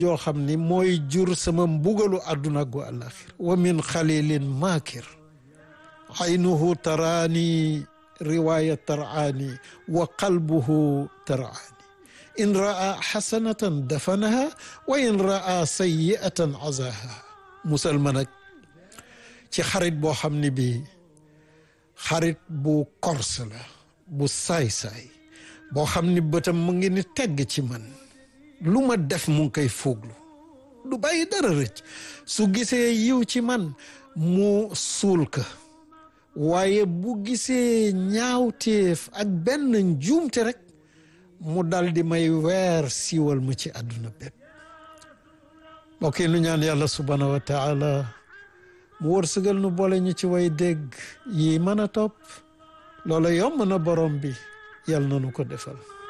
joo xam ni mooy jur sama mbugalu àdduna gu àlaxir wa min xalilin maakir aynuhu taraani riwaaya taraani wa qalbuhu taraani in raa xasanatan dafanaha wa in raa sayiatan azaha musal ma nag ci xarit boo xam ni bii xarit bu korse la bu saay-saay boo xam ni bëtam mu ngi ni tegg ci man lu ma def mu ngi koy fooglu du bàyyi dara rëcc su gisee yiw ci man mu suul ka waaye bu gisee ñaawteef ak benn njuumte rek mu dal di may weer siiwal ma ci àdduna bépp mbokk yi nu ñaan yàlla subhaanahu wa taala mu wërsëgal nu boole ñu ci way dégg yi mën a topp loola yomb na borom bi yàlla na nu ko defal